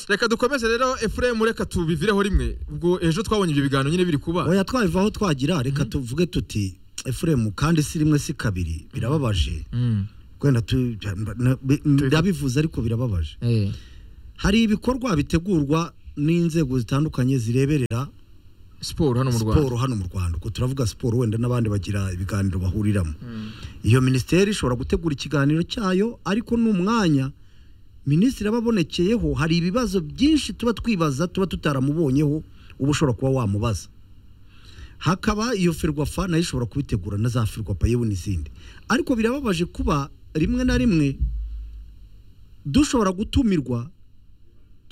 reka dukomeze rero efuremu reka tubivireho rimwe ubwo ejo twabonye ibyo biganiro nyine biri kuba oya twabivaho twagira reka tuvuge tuti efuremu kandi si rimwe si kabiri birababaje wenda tu- na- bi- ndabivuze ariko birababaje Eh, hari ibikorwa bitegurwa n'inzego zitandukanye zireberera siporo hano mu rwanda siporo hano mu rwanda ubwo turavuga siporo wenda n'abandi bagira ibiganiro bahuriramo iyo minisiteri ishobora gutegura ikiganiro cyayo ariko n'umwanya minisitiri aba abonekeyeho hari ibibazo byinshi tuba twibaza tuba tutaramubonyeho uba ushobora kuba wamubaza hakaba iyo ferwafa nayo ishobora kubitegura na za ferwafa yewe n'izindi ariko birababaje kuba rimwe na rimwe dushobora gutumirwa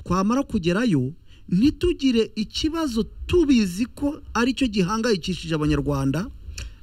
twamara kugerayo ntitugire ikibazo tubizi ko aricyo gihangayikishije abanyarwanda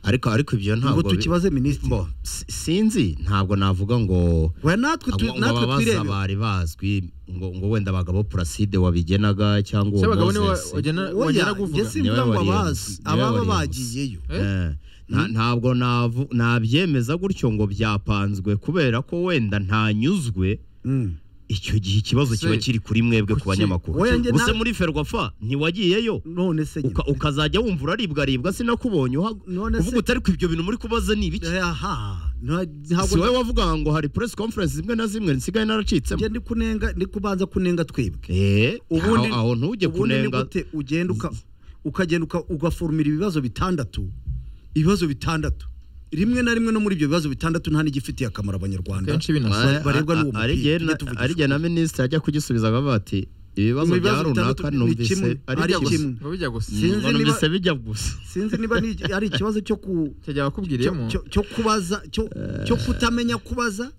ariko ariko ibyo ngo ntabwo bi- tukibaze minisitiri Bo, si- sinzi ntabwo navuga ngo we natwe tu- ngo- ngo natwe ababaza twirebera bari bazwi ngo ngo wenda abagabo Placide wabigenaga cyangwa se uwo abagabo niwe Moses. wajyana oya wajyana njye kuvuga simvuga Niwe ngo wari abazi yavuze. Niwe ababa wari yavuze. bagiyeyo Eh? Eh, nta- ntabwo navu- nabyemeza gutyo ngo byapanzwe kubera ko wenda ntanyuzwe Mm. icyo gihe ikibazo Ese, kiba kiri kuri mwebwe ku kuki- banyamakuru Oya, njye gusa nta- muri ferwafa ntiwagiyeyo none se nyine. uka- ukazajya wumva uraribwaribwa sinakubonye uha- None se- uvuga utari ku ibyo bintu muri kubaza ni ibiki Eh, aha nta- si ntabwo wowe wavugaga ngo hari press conference zimwe na zimwe nsigaye naracitsemo njye ndi kunenga ndi kubanza kunenga twebwe Eh, ubundi aho- aho ntujye ubundi ni kunenga gute ugenda uka- ukagenda uka- ugaforumira ibibazo bitandatu ibibazo bitandatu rimwe na rimwe no muri ibyo bibazo bitandatu nta n'igifitiye akamaro abanyarwanda kenshi binasa Ba- barebwa n'uwo mupira, tujye tuvugisha arigihe na minisitiri ajya kugisubiza akavuga ati ibibazo Mu bibazo bya runaka bitandatu ni kimwe, numvise ari ari kimwe. gusa ngo bijya gusa Sinzi ngo niba- numvise bijya gusa sinzi niba ni- ari ikibazo cyo ku cyajya bakubwiriyemo cyo- cyo kubaza cyo cyo kutamenya kubaza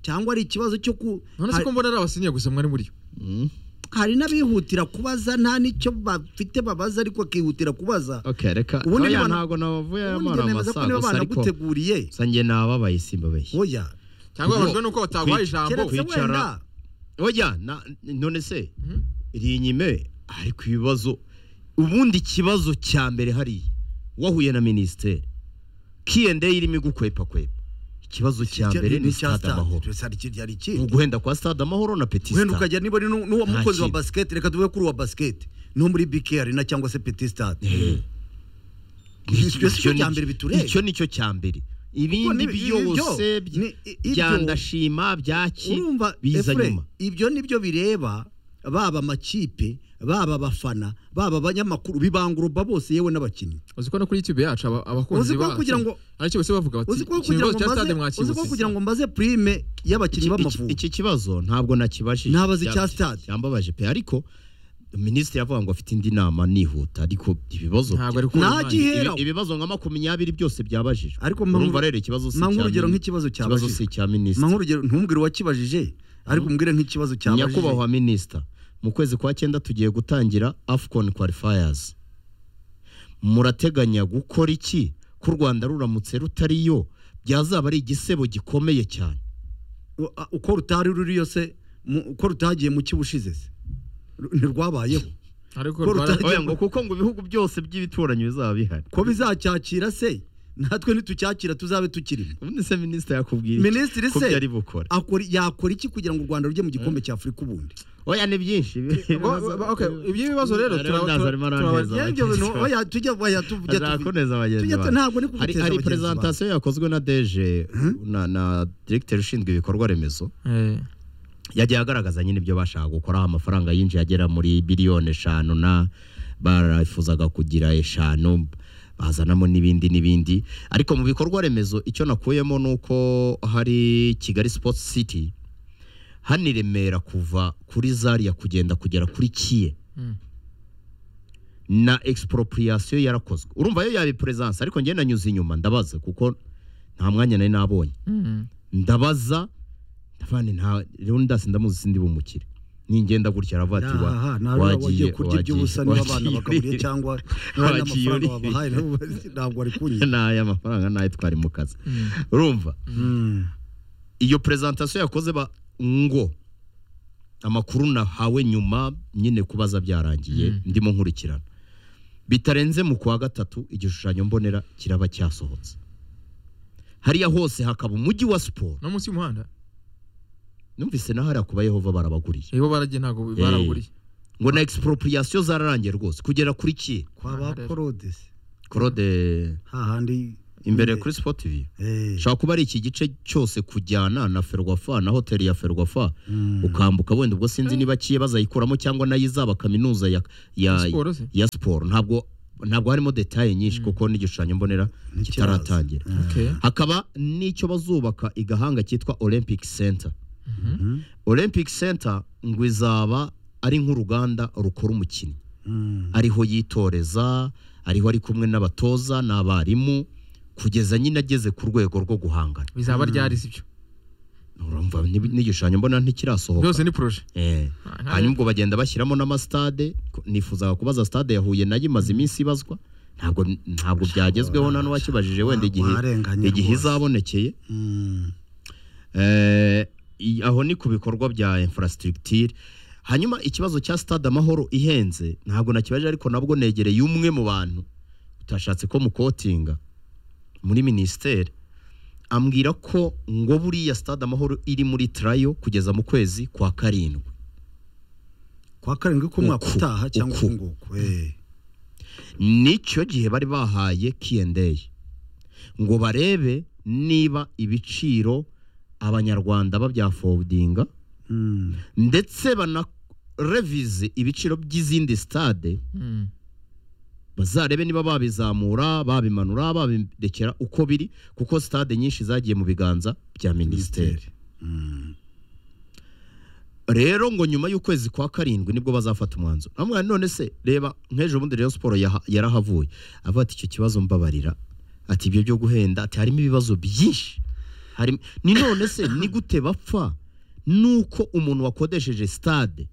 cyangwa ari ikibazo cyo ku none se ko mbona ari abasiniya gusa mwari muri Mm, hari n'abihutira kubaza nta n'icyo bafite babaza ariko akihutira kubaza okay reka Ubundi oya niba na- ntago nabavuye aya ubundi mara njye nemeza ko amasaha niba gusa ariko banaguteguriye gusa njye nababaye simba beshya oya cyangwa Ubwo- babajwe nuko bataguhaye ijambo keretse kwicara- wenda oya na- none se Mhm. iri inyime ariko ibibazo ubundi ikibazo cya mbere hariya wahuye na minisiteri kiyende irimo igukwepa kwepa ikibazo cya mbere ni stade amahoro cyari ikindi uguhenda kwa stade amahoro na petit wenda stade ukajya niba ari n'u- n'uwo mukozi wa kintu. basiketi reka tuvuge kuri uwa basiketi no muri bike arena cyangwa se peti sitade Iki- Icyo si cyo icyo ni- cya mbere bitureba. icyo ni cyo cya mbere ni- ibindi ibyo- byose by- ni- i- ibyo- byandashima byaki urumva biza Efure, nyuma ibyo nibyo bireba baba amakipe baba abafana baba abanyamakuru bibanguruba bose yewe n'abakinnyi uzi ko no kuri youtube yacu aba- Uzi abakunzi ko kugira ngo- aricyo bose bavuga bati uzi ko "Iki kugira kibazo ngo cya stade mbaze uzi ko mwakibusisa." kugira ngo mbaze prime y'abakinnyi Iki- b'amavubi iki kibazo ntabwo nakibashije Nabaze icya stade. yambabaje pe ariko minisitiri yavuga ngo afite indi nama nihuta ariko ibibazo ntabwo ari bya- kubura Nta umwanya. gihe- ibi- Heraho. ibibazo nka makumyabiri byose byabajijwe Ariko mpa urumva nkuru- rero ikibazo si mpa icya nk'urugero min- nk'ikibazo ikibazo si cyabajijwe. icya minisitiri mank'urugero ntumbwire uwakibajije ariko umbwire nk'ikibazo cyabajije nyakubahwa minisita mu kwezi kwa cyenda tugiye gutangira afcon qualifiers murateganya gukora iki ko u rwanda ruramutse rutariyo byazaba ari igisebo gikomeye cyane U- a- uko rutari ruriyo se mu- uko rutagiye mu cy'ubushize se Ru- ntirwabayeho ariko Ko rwara- rutagira- oya ngo kuko ngo ibihugu byose by'ibituranyi bizaba bihari ko bizacyakira se natwe ntitucyakira tuzabe tukirimo ubundi se minisita yakubwira iki minisitiri ko se byari bukora akora yakora iki kugira ngo u rwanda rujye mu gikombe cya afurika ubundi oya ni byinshi Ngo- ngo- okay, iby'ibibazo rero Rero tura- ndaza tura- arimo tura- aranteza. tura- Yenge bintu, oya tujya oya tujya tuvi- azakomeza bagenzi tujya tu- banjye. ntabwo ni hari kuguteza bagenzi hari bawe. prezantasiyo yakozwe na deje na na direkiteri ushinzwe ibikorwa remezo Eh, yagiye agaragaza nyine ibyo bashaka gukora amafaranga yinjiye agera muri biliyoni eshanu na barafuzaga kugira eshanu bazanamo n'ibindi n'ibindi ariko mu bikorwa remezo icyo nakuyemo ni uko hari kigali sports city hano i remera kuva kuri zariya kugenda kugera kuri kiye mm. na expropriation yarakozwe urumva yo yaba presence ariko njye nanyuze inyuma ndabaza kuko nta mwanya nari nabonye Mm. ndabaza ndavane nta rero ndasi ndamuzi sindi bumukire ningenda gutya aravuga ati wa- Aha, ntabwo wagiye kurya iby'ubusa niba abana wagiye bakaburiye uri- cyangwa niba wagiye n'amafaranga uri- wabahaye nabo- ntabwo ari kunyira n'aya mafaranga nayo twari mu kazi Mm. urumva Mm. iyo presentation yakoze ba ngo amakuru nahawe nyuma nyine kubaza byarangiye Mm. ndimo nkurikirana bitarenze mu kwa gatatu igishushanyo mbonera kiraba cyasohotse hariya hose hakaba umujyi wa siporo no munsi y'umuhanda numvise naho hariya kuba yehova barabaguriye nibo baragiye ntabwo Eh. baraburiye ngo na expropriation zararangiye rwose kugera kuri ki kwa ba korodesi claude hahandi imbere kuri sport tv Eh, ushobora kuba ari iki gice cyose kujyana na ferwafa na hoteli ya ferwafa mm. ukambuka wenda ubwo sinzi niba kiye bazayikuramo cyangwa nayo izaba kaminuza ya ya siporo se ya siporo ntabwo ntabwo harimo detaye nyinshi kuko n'igishushanyo mbonera Ntikiraza. kitaratangira Mm. Okay. hakaba n'icyo bazubaka i gahanga cyitwa olympic center Mhm. Mm. olympic center ngo izaba ari nk'uruganda rukora umukinnyi Mm. ariho yitoreza ariho ari kumwe n'abatoza n'abarimu kugeza nyine ageze ku rwego rwo guhangana bizaba ryari sibyo urumva n'ib- n'igishushanyo mbona ntikirasohoka byose ni proje Eh. hanyuma ubwo bagenda bashyiramo n'amasitade ku- nifuzaga kubaza stade ya Huye nayo imaze iminsi ibazwa ntabwo ntabwo byagezweho nta n'uwakibajije wenda igihe Warenganye igihe rwose. izabonekeye Mm. Eh, i- aho ni ku bikorwa bya infrastructure hanyuma ikibazo cya stade amahoro ihenze ntabwo nakibaje ariko nabwo negereye umwe mu bantu utashatse ko mukotinga muri minisiteri ambwira ko ngo buriya stade amahoro iri muri tarayo kugeza mu kwezi kwa karindwi kwa karindwi k'umwaka Uku, utaha cyangwa uku. k'inguku eh. nicyo gihe bari bahaye Q&A ngo barebe niba ibiciro abanyarwanda babyafodinga Mm. ndetse banarevize ibiciro by'izindi stade bazarebe niba babizamura babimanura babirekera uko biri kuko stade nyinshi zagiye mu biganza bya minisiteri Mm. rero ngo nyuma y'ukwezi kwa karindwi nibwo bazafata umwanzuro namwe none se reba nk'ejo bundi rero siporo yaha- yarahavuye avuga ati icyo kibazo mbabarira ati ibyo byo guhenda ati harimo ibibazo byinshi harimo ni none se ni gute bapfa nuko umuntu wakodesheje stade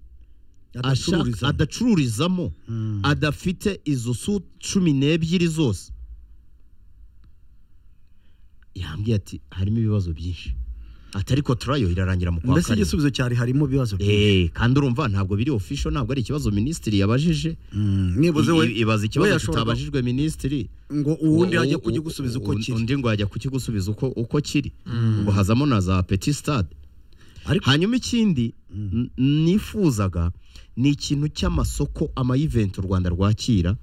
ashaka- Adacururizamo. adacururizamo Mm. adafite izo su cumi n'ebyiri zose yambwiye ati harimo ibibazo byinshi ati ariko turayo irarangira mu kwa mbese karindwi igisubizo cyari harimo ibibazo byinshi Eh, kandi urumva ntabwo biri official ntabwo ari ikibazo minisitiri yabajije Mm. nibuze I- we i- ibaza we ikibazo yashoboraga- kitabajijwe minisitiri ngo uwundi U- ajya u- kugigusubiza uko u- kiri undi ngo yajya kukigusubiza uko uko kiri ngo hazamo na za petit stade ariko hanyuma ikindi n- nifuzaga ni ikintu cy'amasoko amayiventi u rwanda rwakira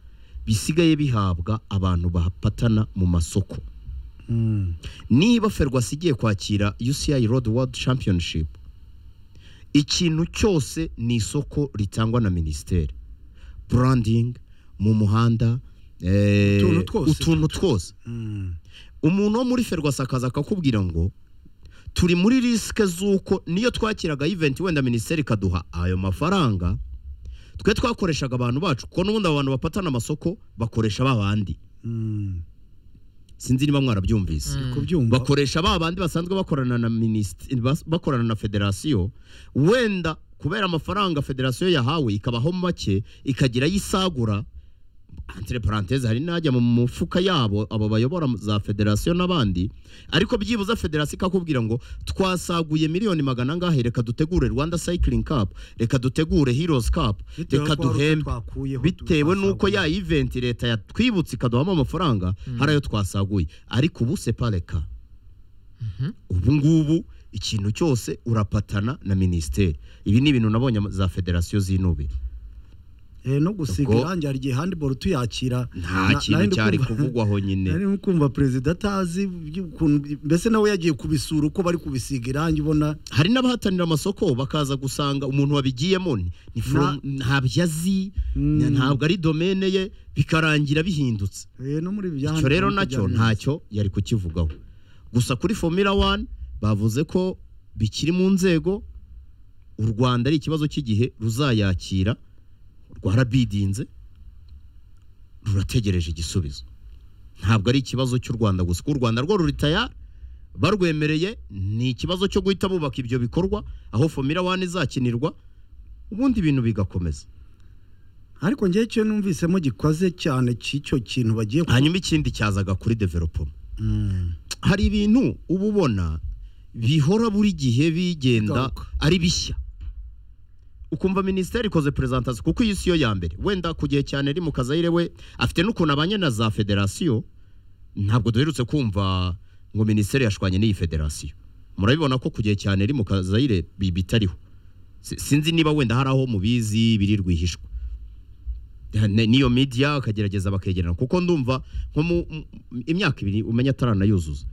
bisigaye bihabwa abantu bahapatana mu masoko Mm. niba ferwasi igiye kwakira UCI Road World Championship ikintu cyose ni isoko ritangwa na minisiteri branding mu muhanda eh, Utuntu twose. utuntu twose Mm. umuntu wo muri ferwasi akaza akakubwira ngo turi muri risike z'uko niyo twakiraga event wenda minisiteri ikaduha ayo mafaranga twe twakoreshaga abantu bacu kuko n'ubundi abo bantu bapatana amasoko bakoresha ba bandi Mm. sinzi niba mwarabyumvise kubyumva bakoresha ba bandi basanzwe bakorana na minisitiri bakorana na federasiyo wenda kubera amafaranga federasiyo yahawe ikabaho make ikagira ayo isagura entre parenthèse hari n'ajya mu mufuka yabo abo bayobora za federasiyo n'abandi ariko byibuze federasiyo ikakubwira ngo twasaguye miliyoni magana angahe reka dutegure rwanda cycling cup reka dutegure heroes cup Bitewe reka n'uko hari duhembe utwo twakuyeho, bitewe n'uko twasaguye. ya eventi leta yatwibutse ikaduhamo amafaranga hari ayo twasaguye ariko ubu separeka ubu ngubu ikintu cyose urapatana na minisiteri ibi ni ibintu nabonye ama- za federasiyo zinubira Eh, no gusiga Ubwo- irangi hari igihe handiboro tuyakira nta kintu cyari kuvugwaho nyine nari kumva perezida atazi iby'ukuntu- mbese nawe yagiye kubisura uko bari kubisiga irangi ubona hari n'abahatanira amasoko bakaza gusanga umuntu wabigiyemo ni- ni from- ntabyo azi Mm. ntabwo ari domene ye bikarangira bihindutse eh, no muri ibi bya icyo handball rero uko nacyo byari bimeze. ntacyo yari kukivugaho gusa kuri formula wani bavuze ko bikiri mu nzego u rwanda ari ikibazo cy'igihe ruzayakira rwarabidinze rurategereje igisubizo ntabwo ari ikibazo cy'u rwanda gusa kuko u rwanda rwo ruritaya barwemereye ni ikibazo cyo guhita bubaka ibyo bikorwa aho formula wani izakinirwa ubundi ibintu bigakomeza ariko njyewe icyo numvisemo gikoze cyane cy'icyo kintu bagiye ku- hanyuma ikindi cyazaga kuri developoma Mm. hari ibintu uba ubona bihora buri gihe bigenda Bigaruka. ari bishya ukumva minisiteri ikoze perezantasiyo kuko iyi si yo ya mbere wenda ku gihe cyane iri mu kazayire we afite n'ukuntu abanye na za federasiyo ntabwo duherutse kumva ngo minisiteri yashwanye n'iyi federasiyo murabibona ko ku gihe cyane iri mu kazayire bi- bitariho Si- sinzi niba wenda hari aho mubizi biri rwihishwa Ne- n'iyo media akagerageza bakegerana kuko ndumva nko mu m- imyaka ibiri umenya ataranayuzuza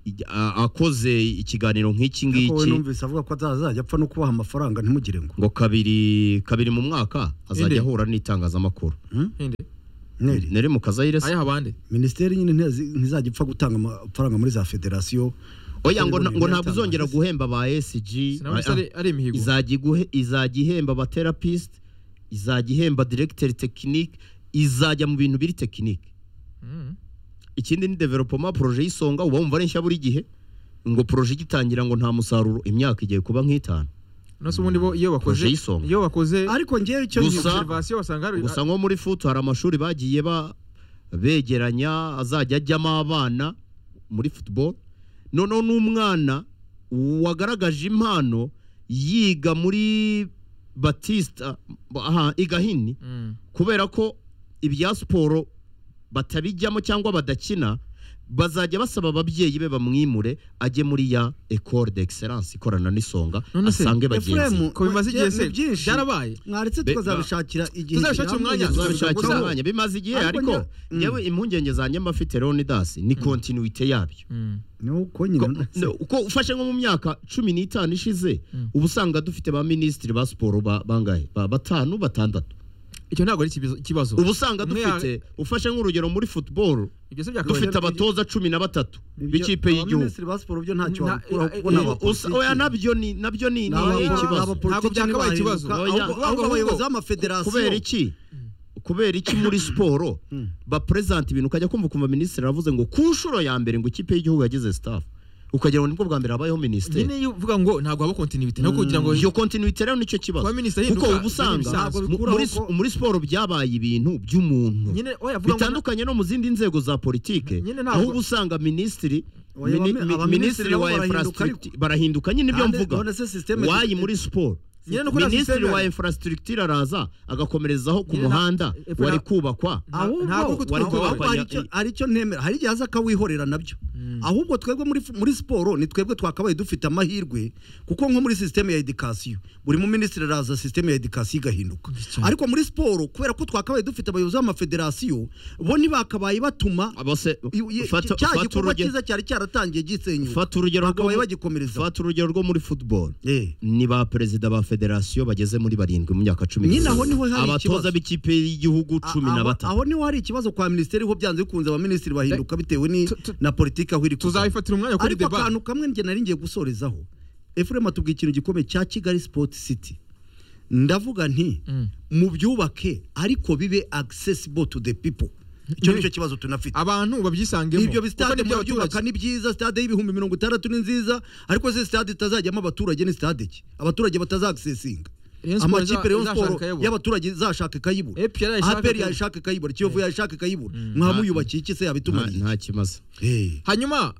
Ijya- a- akoze ikiganiro nk'iki Ariko we ngiki numvise avuga ko atazajya apfa no kubaha amafaranga ntimugire ngo ngo kabiri kabiri mu mwaka Inde. azajya ahura n'itangazamakuru Inde. mweri nere mu kazayire se ayaha abandi minisiteri nyine ntiyazi- ntizajya ipfa gutanga amafaranga muri za federasiyo oya ngo na- Ibintu ngo ntabwo uzongera byatangazwa. guhemba ba SG sinabona Ah, ari ari imihigo izajya iguhe- izajya ihemba ba therapist izajya ihemba directeur technique izajya mu bintu biri technique Mm. ikindi ni development projet y'isonga uba wumva ari nshya buri gihe ngo projet igitangira ngo nta musaruro imyaka igiye kuba nk'itanu nose ubundi bo iyo bakoze Projet y'isonga. iyo bakoze ariko ngewe icyo Gusa- nyumva- observation basanga hari gusa nko muri futu hari amashuri bagiye ba begeranya azajya ajyamo abana muri football noneho n'umwana wagaragaje impano yiga muri batista aha igahini Mm. kubera ko ibya siporo batabijyamo cyangwa badakina bazajya basaba ababyeyi be bamwimure ajye muri ya ecole d'excellence ikorana n'isonga None se, asange Ephraim, bagenzi be. ko bimaze igihe Ni se byinshi. byarabaye mwaretse Be- tukazabishakira igihe Tuzabishakira kirambye, umwanya, tuzabishakira tuzabishakira gusa- umwanya bimaze igihe Ariko ariko njya- Mm. yewe impungenge zanjye mba mfite leonidas ni kontinuite yabyo Mm. ni uko nyine Ko- no, uko ufashe nko mu myaka cumi n'itanu ishize uba usanga dufite ba minisitiri ba siporo ba- bangahe Ba- batanu batandatu icyo ntabwo ari ikibizo- ikibazo uba usanga Umwe ya- dufite ufashe nk'urugero muri football ibyo se byakabaye dufite abatoza cumi na batatu Ibyo- b'ikipe y'igihugu abaminisitiri ba siporo byo ntacyo Na- wakuraho kuko eh, ni eh, Usa- abapolitiki. oya nabyo ni nabyo ni Ni ni aba- ikibazo abapolitiki Ntabwo byakabaye nibahinduka, ikibazo. ahubwo- Oya. ahubwo abayobozi b'amafederasiyo kubera iki kubera iki muri siporo Mm. bapresenta ibintu ukajya kumva ukumva minisitiri aravuze ngo ku nshuro ya mbere ngo ikipe y'igihugu yagize staff ukagira ngo nibwo bwa mbere habayeho minisiteri nyine iyo uvuga ngo ntabwo haba continuity nako kugira ngo iyo kontinuite rero nicyo kibazo kuba minisitiri kuko ahinduka uba usanga ntabwo mu- bikuraho muri ko- muri siporo byabaye ibintu by'umuntu nyine oya vuga ngo na- bitandukanye no mu zindi nzego za politike Nyine ntabwo- aho uba usanga minisitiri Oya, mini- abami- mi- abaminisitiri minisitiri nabo wa barahinduka infrastructure barahinduka nyine ibyo Kandi mvuga none se system- wayi muri siporo Nyine nuko na minisitiri system- wa infrastructure araza agakomerezaho ku Nyine na- muhanda Epfra- wari kubakwa Nta- ntabwo ahubwo kutwumva ahubwo wapfa- aricyo- aricyo ntemera hari igihe aza akawihorera nabyo ahubwo twebwe muri muri siporo ni twebwe twakabaye dufite amahirwe kuko nko muri sisiteme ya edikasiyo buri muminisitiri araza sisiteme ya edikasiyo igahinduka ariko muri siporo kubera ko twakabaye dufite abayobozi b'amafederasiyo bo ntibakabaye batuma abose i- i- fata cya fata gikorwa uruge- cyiza cyari cyaratangiye gisenyuka fata urugero rwo bakabaye mu- bagikomereza fata urugero rwo muri football Eh. ni ba perezida ba federasiyo bageze muri barindwi mu myaka cumi Nyine n'umunani. aho niho hari abatoza ikibazo. b'ikipe y'igihugu cumi A- na aho- batatu aho niho hari ikibazo kwa minisiteri ho byanze bikunze abaminisitiri bahinduka bitewe ni- Tu- tu- na politiki aho iri kuva. tuzabifatira umwanya kuri ariko debate akantu kamwe njye nari ngiye gusorezaho efurema atubwira ikintu gikomeye cya kigali sipoti siti ndavuga nti mu byubake ariko bibe accessible to the people icyo nicyo kibazo tunafite abantu babyisangemo ibyo kuko ni bisitade iby'abaturage. murabyubaka ni byiza sitade y'ibihumbi mirongo itandatu ni nziza ariko se sitade itazajyamo abaturage ni sitade ki abaturage batazagsesinga Rayon Sport iza- amakipe Rayon izashaka Sport ikayibura. y'abaturage izashaka ikayibura APR yayishaka APR ikayibura. yayishaka ikayibura kiyovu yayishaka ikayibura mwamubyubakiye iki se nta yabitumariye nta kimaze Eh. hanyuma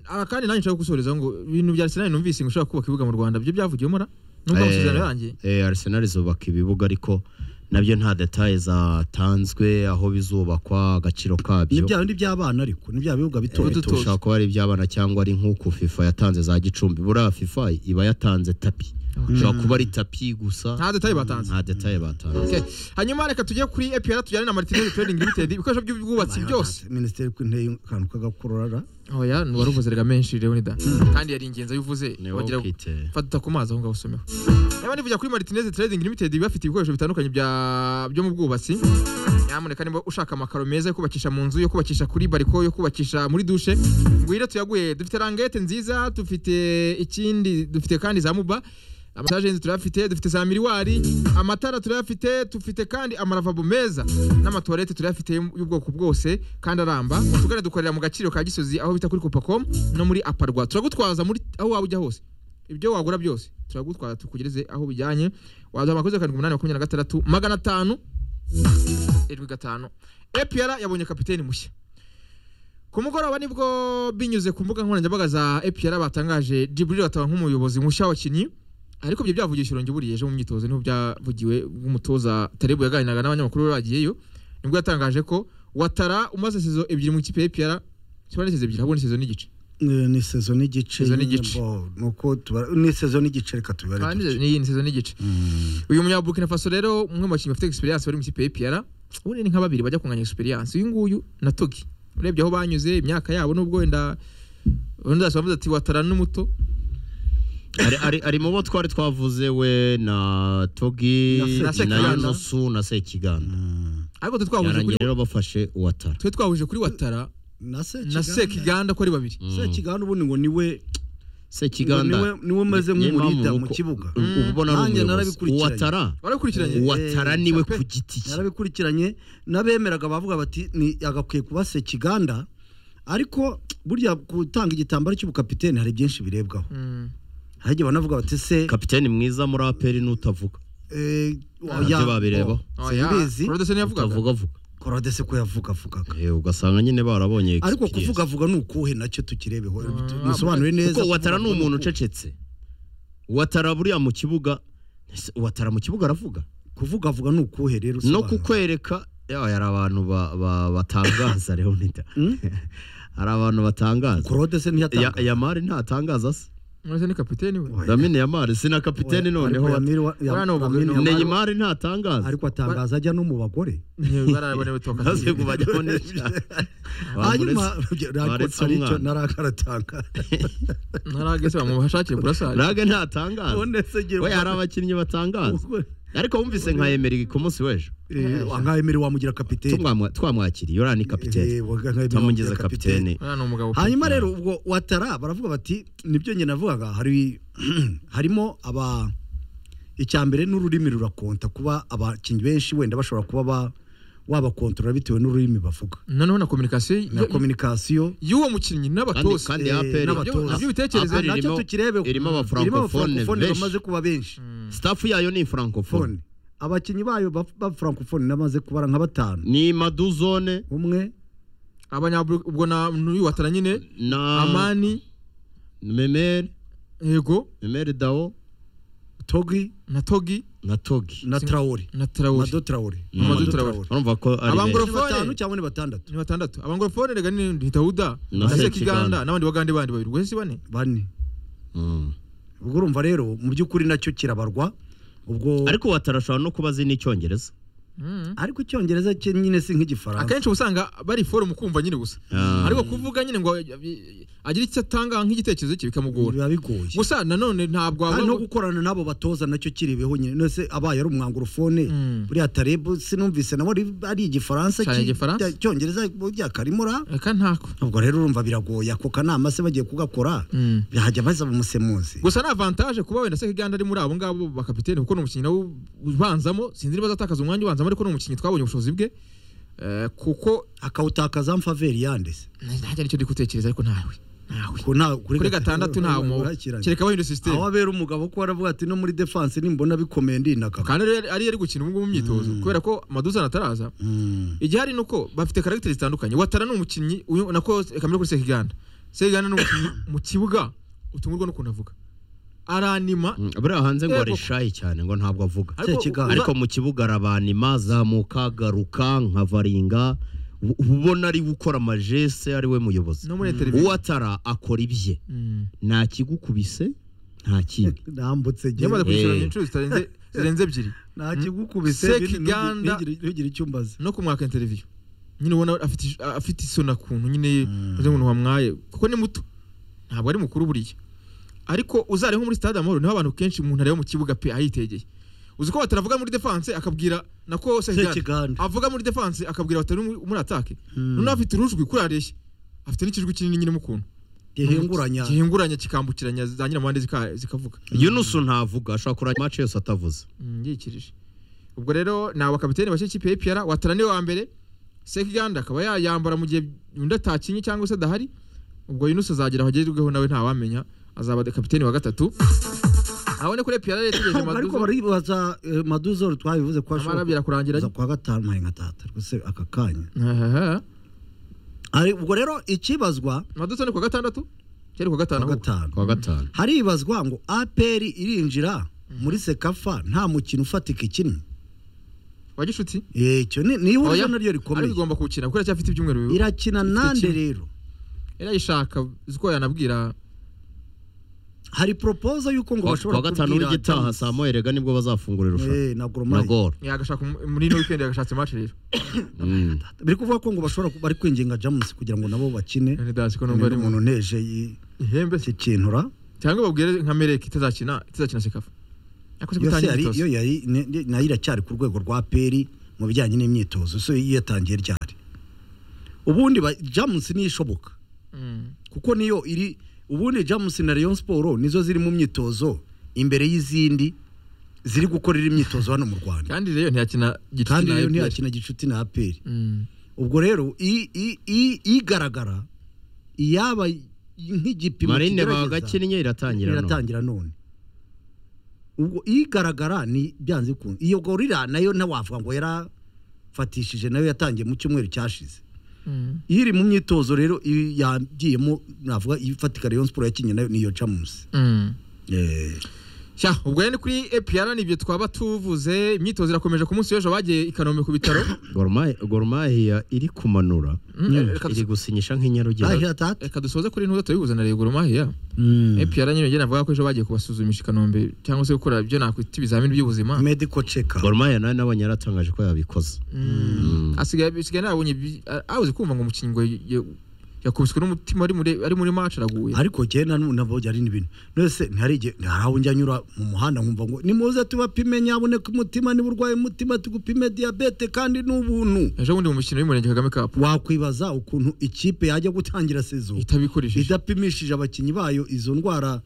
aha kandi nanjye nshaka gusorezaho ngo ibintu bya arsenal numvise ngo ushobora kubaka ibibuga mu rwanda byo byavugiwemo ra nubwo amasezerano yarangiye Eh, eh, Arsenal izubaka ibibuga ariko nabyo nta detaye zatanzwe aho bizubakwa agaciro kabyo nibyaba n'iby'abana ariko nibyaba bibuga bito Eh, bito dutoya. ushobora kuba ari iby'abana cyangwa ari nk'uko FIFA yatanze za Gicumbi buriya FIFA iba yatanze tapi ushobora kuba ari tapi gusa nta detaye batanze nta detaye batanze Okay. hanyuma reka tujye kuri epr tujyane na martinez trading limited ibikoresho by'ubwubatsi byose minisiteri ko inteye akantu k'agakorora oya wari uvuze rega menshi leonidas kandi yari ingenzi ayo uvuze Ni wowe wagira ukite. fata ku mazi aho ngaho usomeho niba nivugira kuri martinez trading limited bafite ibikoresho bitandukanye bya byo mu bwubatsi nyamuneka niba ushaka amakaro meza yo kubakisha mu nzu yo kubakisha kuri bariko yo kubakisha muri dushe ngwire tuyaguhe dufite rangete nziza dufite ikindi dufite kandi za muba amasajenzi turayafite dufite za miriwari amatara turayafite dufite kandi amaravabo meza n'amatuwarete turayafite y'ubwoko bwose kandi aramba mutugane dukorera mu gaciro ka gisozi aho bita kuri copaco no muri aparwa turagutwaza muri aho waba ujya hose ibyo wagura byose turagutwara tukugereze aho bijyanye waduha amakoze karindwi umunani makumyabiri na gatandatu magana atanu irindwi gatanu epr yabonye kapiteni mushya ku mugoroba nibwo binyuze ku mbuga nkoranyambaga za epr batangaje jiburil bataba nk'umuyobozi mushya w'abakinnyi ariko ibyo byavugisha irungi buriya ejo mu myitozo niho byavugiwe umutoza tarebu yaganiraga n'abanyamakuru be bagiyeyo nibwo yatangaje ko watara umaze sezo ebyiri mu ikipe ya epr siba ari sezo ebyiri ahubwo ni sezo n'igice Eh, ni sezo n'igice Sezo nyine, n'igice. bo, ni uko tuba- ni sezo n'igice reka tubibare kandi gutya. ni iyi ni sezo n'igice uyu munyaburkina faso rero umwe mu bakinnyi bafite experience bari mu ikipe y'ipiyara ubundi ni nka babiri bajya kunganya experience uyu nguyu na togi urebye aho banyuze imyaka yabo nubwo wenda wenda bavuze ati watarana n'umuto Ari- ari- ari mu bo twari twavuze we na togi Na Se- na na Sekiganda. yunusu na sekiganda ariko twe twahuje byarangiye kuri rero bafashe uwatara twe twahuje kuri watara na se na sekiganda ko ari babiri sekiganda ubundi ngo niwe sekiganda niwe- niwe umeze niyo mpamvu nk'umurida mu nuko- kibuga. ubu ubona ari Nanjye umuyobozi narabikurikiranye. uwatara warakurikiranye Uwa- uwatara Eh, niwe Chape. ku giti cye yarabikurikiranye n'abemeraga bavuga bati ni agakwiye kuba sekiganda ariko burya gutanga igitambaro cy'ubukapiteni hari byinshi birebwaho Mm. hari igihe banavuga bati se kapiteni mwiza muri aperi n'utavuga eh, nabyo oya, babirebaho. oh, Oya, simbizi Claude yavugaga utavugavuga korodese ko yavugavugaga Eh, ugasanga nyine barabonye ariko experience. kuvugavuga ni ukuhe nacyo tukirebeho Ah, musobanure neza kuko watara ni kuvugavuga umuntu ukuhe. ucecetse watara buriya mu kibuga ese watara mu kibuga aravuga kuvugavuga ni ukuhe rero no usobanura. kukwereka yawe hari abantu ba- ba- batangaza leonida Hmm? hari abantu batangaza korodese Ya- ntiyatanga yamari ntatangaza se Murasa ni kapiteni we Oya. damine yamari si na kapiteni noneho Ariko wa- Yamir wa- ya- Bwana Obugu- Yamir Yamari- Yamari- neyimari ntatangaza ariko atangaza ajya no mu bagore barabona bitoka maze kubajyamo n'icyaha hanyuma baretse hari icyo umwana. narakaratanga naragese bamubashakire burasari raga ntatangaza we hari abakinnyi batangaza ariko wumvise nka emery ku munsi w'ejo nkahemere wamugira kapiteni Tumwamwa- twamwakiriye uriya ni Eh, kapiteni wa- nkamwemere tamugeze wamugira kapiteni uriya ni umugabo pe. hanyuma rero ubwo watara baravuga bati nibyo njye navugaga hari harimo aba icyambere n'ururimi rurakonta kuba abakinnyi benshi wenda bashobora kuba ba wabakontorora bitewe n'ururimi bavuga noneho na communication y- na kominikasiyo y'uwo mukinnyi kandi n'abatoza kandi eh, aperi n'abatoza. Nabyo bitekerezo APR nacyo irimo- tukirebeho irimo abafrancofone abafrancofone bamaze benshi kuba benshi staff yayo ni francofone Francophones. abakinnyi bayo ba- b'abafrancofone namaze kubara nka batanu ni maduzone umwe abanyaburu ubwo na n'uyu watara nyine na amani memere yego memere dao togi na togi na togi na Sing- traore na traore mado traore Mamadou Mamadou Traoré. Traoré. urumva ko ari Abangura- benshi Ni Francophones. batanu cyangwa ni batandatu ni batandatu abangorofone rega ni ntidahuda Na na Sekiganda. sekiganda n'abandi bagande bandi babiri guhese bane bane Mm. ubwo urumva rero mu by'ukuri nacyo kirabarwa ubwo ariko watarashobora no kuba azi n'icyongereza Mm. ariko icyongereza cye nyine si nk'igifaransa akenshi uba usanga bari forumu kumva nyine gusa Ah. ariko kuvuga nyine ngo eh, agire icyo atanga nk'igitekerezo cye bikamugora biba bigoye gusa nanone ntabwo kandi no wavuga gukorana n'abo batoza nacyo kiribeho nyine nose abaye ari umwangurufone Mm. buriya tarebu sinumvise nawe ari- ari igifaransa Cyane ki- igifaransa. cyongereza burya karimura reka ntako ubwo rero urumva biragoye ako kanama se bagiye kugakora Mm. bahajya baza umusemuzi gusa ni avantaje kuba wenda sekiganda ari muri abo ngabo bakapiteni kuko ni umukinnyi nawe ubanzamo sinzi niba azatakaza umwanya ubanzamo ariko ni umukinnyi twabonye ubushobozi bwe Eh, kuko akawutakaza mfaveri yandese ntajya nicyo ndi gutekereza ariko ntawe ntawe Ku nta- kuri gatandatu nta mu urakiranye. kereka bahindura aho sisiteme abera umugabo ko waravuga ati no muri defense nimbona bikomeye ndinaka kandi ariyo yari- ariyo ari gukina ubungubu mu myitozo kubera ko maduzana ataraza Mm. igihari ni uko bafite karagiteri zitandukanye watara ni umukinnyi uyu- nako kamera kuri sekiganda sekiganda ni umukinnyi mu kibuga utungurwa n'ukuntu avuga aranima Mm, buriya hanze ngo Yego. ari shy cyane ngo ntabwo avuga ariko Sekiganda. uba- ariko mu kibuga arabanima zamuka garuka nkavaringa uba ubona ari gukora amajese ari we muyobozi no muri televiziyo uwatara akora ibye Mm. nta kigukubise nta kindi nambutse njye yamaze kwishyura Eh. inshuro zitarenze zirenze ebyiri nta kigukubise Sekiganda- ntugira icyo umbaza no kumwaka interiviyo nyine ubona afite ish- a- afite isoni akuntu nyine uzi ngo wamwaye kuko ni muto ntabwo ari mukuru buriya ariko uzare nko muri stade amahoro niho abantu kenshi umuntu areba mu kibuga pe ahitegeye uzi ko bataravuga muri defense akabwira nako Sekiganda. sekiganda avuga muri defense akabwira batari muri muri atake noneho afite urujwi kuri areshya afite n'ikijwi kinini nyine mukuntu gihinguranya gihinguranya kikambukiranya za nyirampande zika- zikavuga yunusu ntavuga ashobora kurangira match yose atavuze ngikirije ubwo rero ni abakapiteni bashya ikipe y'ipiyara watara niwe wa mbere sekiganda akaba yayambara mu gihe undi atakinye cyangwa se adahari ubwo yunusi azagera aho agezweho nawe ntawamenya azaba kapiteni wa gatatu abone kuri epiyara rero tugeze ariko maduzo baribaza eh, maduzoro twabivuze ko amara ashobora birakurangira kuza kwa gatanu mpaye nka tata ariko se aka kanya Ahaha. Ari- ubwo rero ikibazwa maduzo ni ku wa gatandatu cyari ku wa gatanu kwa ahubwo gatanu kwa gatanu haribazwa ngo aperi irinjira muri sekafa nta mukino ufatika ikinnye wa gishuti Eh, icyo ni- ni ihurizo Oya. naryo ariko rikomeye igomba kuwukina kuko iracyafite ibyumweru bibiri irakina nande kimwe. rero yarayishaka uzi ko yanabwira hari propoza y'uko ngo Ku wa- ku bashobora wa gatanu w'igitaha saa moya rega nibwo bazafungura irushanwa Eh, na Goromari. na goro yagashaka umu- muri ino weekend yagashatse match rero Mm. biri kuvuga ko ngo bashobora ku- bari kwinginga jamusi kugira ngo nabo bakine Rene Dance ko numva ni ari umuntu umuntu neje yi- ihembe se kikintura cyangwa babwire nka mereke itazakina itazakina sekafa yakoze yo se gutangira yari yo itoze yari ne- ne- nayo iracyari ku rwego rwa peri mu bijyanye n'imyitozo so yatangiye ryari ubundi ba- jamusi niyo ishoboka Mm. kuko niyo iri ubundi jamusi na leon siporo nizo ziri mu myitozo imbere y'izindi ziri gukorera imyitozo hano mu rwanda kandi rero ntiyakina kandi gitsina rero ntiyakina gicuti na aperi Mm. ubwo rero i- i- i- igaragara iyaba nk'igipimo marine kigerageza, bagakinnye iratangira none iratangira none ubwo igaragara ni byanze bikunze iyo gorira nayo ntawavuga ngo yarafatishije nayo yatangiye mu cyumweru cyashize Mm. iyo iri mu myitozo rero i- yagiyemo navuga ifatika Rayon Sport yakinnye nayo niyo Champions Mm. eh Sha, ubwo rero ni kuri APR nibyo twaba tuvuze imyitozo irakomeje ku munsi w'ejo bagiye i Kanombe ku bitaro goromahiya iri kumanura Mm, reka duso- iri gusinyisha nk'inyarugenge ahira tata reka dusoze kuri ntuza turabiguze na Rego Romahiya APR nyine njye navuga ko ejo bagiye kubasuzumisha i Kanombe cyangwa se gukora ibyo nakwita ibizamini by'ubuzima medical check up goromahiya nawe nabonye yaratangaje ko yabikoze Mm. asigaye asigaye nabonye bi- a- abuze kumva ngo umukinnyi ngo ya- yakubiswe n'umutima ari muri ari muri match araguye ariko jye na nu- nabo ari n'ibintu nose ntihari igihe ntiharaho njya nyura mu muhanda nkumva ngo nimuze tubapime nyaboneka umutima niba urwaye umutima tugupime diyabete kandi n'ubuntu ejo bundi mu mukino w'umurenge Kagame Cup wakwibaza ukuntu ikipe yajya gutangira sezo itabikoresheje idapimishije abakinnyi bayo izo ndwara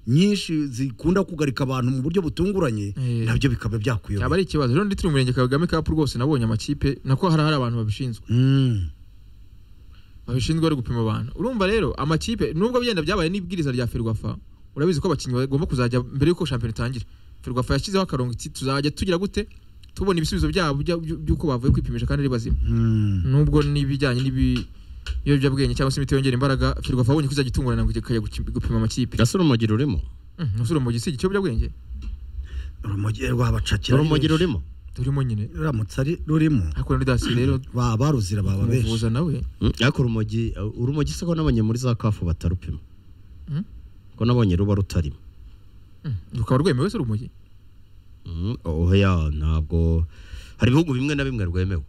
nyinshi zikunda kugarika abantu mu buryo butunguranye Eh. nabyo bikaba byakuyobera yaba ari ikibazo ejo ndi turi mu murenge Kagame Cup rwose nabonye amakipe nako hari hari abantu babishinzwe Mm. babishinzwe bari gupima abantu urumva rero amakipe nubwo byenda byabaye n'ibwiriza rya Ferwafa urabizi ko abakinnyi bagomba kuzajya mbere yuko shampiyona itangira Ferwafa yashyizeho akarongo iti tuzajya tugira gute tubona ibisubizo byabo bya- by- by'uko bavuye kwipimisha kandi ari bazima Mm. nubwo n'ibijyanye n'ibi- ibiyobyabwenge cyangwa se imiti yongera imbaraga Ferwafa abonye ko izajya itungurana ngo ikajya guki- gupima amakipe gasore umugiro urimo Mm, nusura mu gisi ikiyobyabwenge urumogi rwabacakira urumogi rurimo turimo nyine ruramutse ari rurimo ariko rero dasi rero Ba- baruzira baba benshi umuvuza nawe Mm, ariko urumogi urumogi se ko nabonye muri za kafu batarupima Mm. ko nabonye ruba rutarimo Mm, rukaba rwemewe se urumogi Mm, oya ntabwo hari ibihugu bimwe na bimwe rwemewe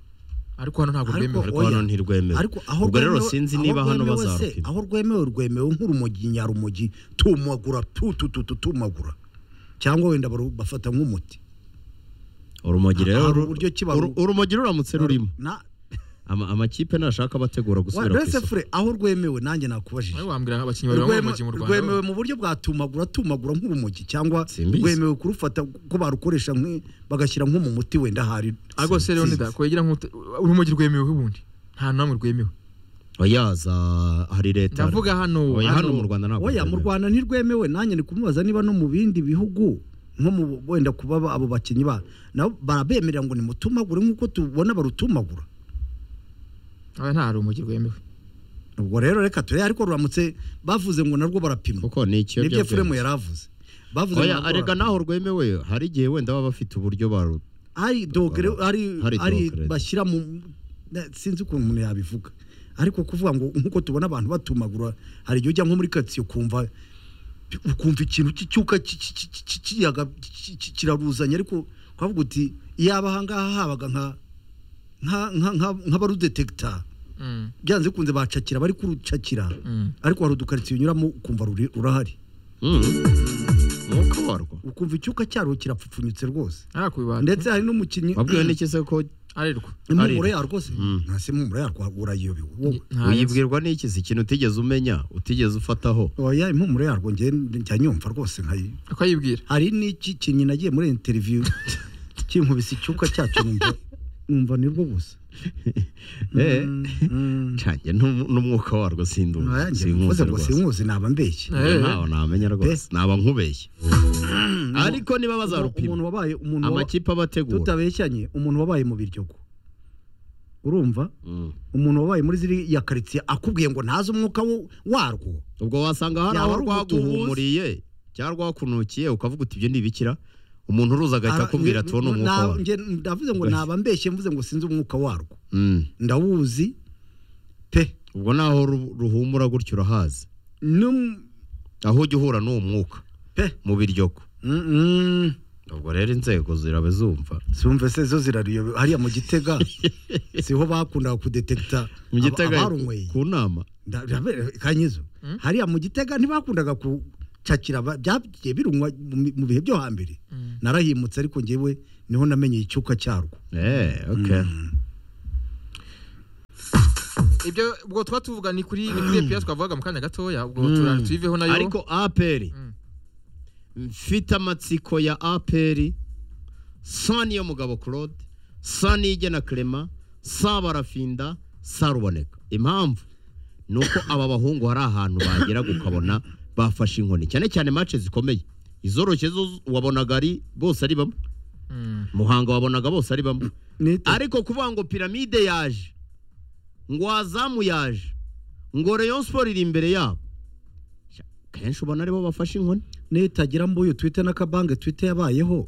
ariko hano ntabwo Ariko- rwemewe ariko Oya. hano ntirwemewe ariko aho ubwo rero rwemewe- sinzi aho niba hano rwemewe se, bazarupima aho rwemewe rwemewe nk'urumogi nyarumogi tumagura tutututu tumagura cyangwa wenda baru- bafata nk'umuti urumogi rero hari ru- uburyo ki baru- uru- urumogi ruramutse rurimo Na- Ama- amakipe nashaka abategura wa- gusubira ku mbese isoko fure aho rwemewe nanjye nakubajije Nawe wambwira abakinnyi babiri bamwe Rweme- mu mu Rwanda rwemewe mu buryo bwa tumagura tumagura nk'urumogi cyangwa Simbizi. rwemewe kurufata ko barukoresha nk'i- bagashyira nko mu muti wenda hari ariko se rero Simbizi. nida kwegera nk'ute urumogi rwemewe ubundi nta namwe rwemewe oyaza hari leta ndavuga hano Oya, hano mu Rwanda ntabwo oya mu rwemewe. rwanda ntirwemewe nanjye ndi kumubaza niba no mu bindi bihugu nko mu wenda kuba ba- abo bakinnyi ba nabo barabemerera ngo nimutumagure nk'uko tubona barutumagura Oya, nta rumogi rwemewe ubwo rero reka turebe ariko ruramutse bavuze ngo narwo barapima kuko ni nibyo furemu ikiyobyabwenge yari avuze bavuze ngo oya narwo arega barapima. naho rwemewe hari igihe wenda baba bafite uburyo baru hari dogere hari Hari hari dogere. bashyira mu na- sinzi ukuntu umuntu yabivuga ariko kuvuga ngo nk'uko tubona abantu batumagura hari igihe ujya nko muri karitsiye ukumva ukumva ikintu cy'icyuka ki- ki- ki- ki- ki- kiyaga ki- ki- kiraruzanye ariko ukavuga uti iyaba ahangaha habaga nka nka- nka- nka- nk'abarudetekita Mm, byanze bikunze bacakira bari kurucakira mm. ariko hari udukaritsiye unyuramo ukumva ruri- rurahari Mm. umwuka warwo ukumva icyuka cyarwo kirapfupfunyutse rwose nta kubibanda ndetse hari n'umukinnyi wabwiwe n'iki se ko arirwa impumuro Ari- yarwo rwose Mm. nta se impumuro yarwo urayiyobewe wowe Nta- uyibwirwa n'iki si ikintu utigeze umenya utigeze ufataho oya impumuro yarwo njye njya nyumva rwose nkayi uko ayibwira hari n'iki kinyi nagiye muri interiviyu kinkubise icyuka cyacu numva numva ni rwo gusa Eh, Mm, mm. ncange n'um- n'umwuka warwo sindu Oya, njye mvuze sinkuzi ngo rwose sinkuzi naba mbeshye Eh. ntawe namenya rwose naba nkubeshye ariko niba umuntu bazarupima wabaye umuntu waba- amakipe abategura tutabeshyanye umuntu wabaye mu biryogo urumva Mm. umuntu wabaye muri ziriya karitsiye akubwiye ngo ntazi umwuka wo- warwo ubwo wasanga hari Yaba aho ari rwaguhumuriye cyangwa rwakunukiye ukavuga uti ibyo ntibikira umuntu uruza agahita Ara- akubwira nge- ati uwo ni na- umwuka wawe nge- Ndavuze ngo Basi. naba mbeshye mvuze ngo sinzi umwuka warwo Mm. ndawuzi pe ubwo naho ru- ruhumura gutyo urahazi Num- aho ujya uhura n'uwo mwuka pe mu biryoko Mm-mm. ubwo rero inzego ziraba zumva zumve se zo zirariyo hariya mu gitega siho bakundaga kudetekita mu gitega abarunyweye ku nama Nda- ndabe- kanyizo hariya mu gitega ntibakundaga gucakira aba- byagiye birunywa mu mi- mu bihe byo hambere narahimutse ariko ngewe niho namenye icyuka cyarwo eh okay ibyo ubwo tuba tuvuga ni kuri ni kuri epiya twavugaga mu kanya gatoya ubwo tura- tuyiveho nayo ariko aperi Mm. mfite amatsiko ya aperi sa niyo mugabo claude sa niyigena clement sa barafinda sa ruboneka impamvu ni uko aba bahungu hari ahantu bagera ukabona bafashe inkoni cyane cyane mace zikomeye izoroshye zo wabonaga ari bose ari bamwe Mm. muhanga wabonaga bose ari bamwe Nite. ariko kuvuga ngo piramide yaje ngo wazamu yaje ngo rayon sport iri imbere yabo Sha, kenshi ubona aribo bafashe inkoni nitagira mbuyu twite n'akabange twite yabayeho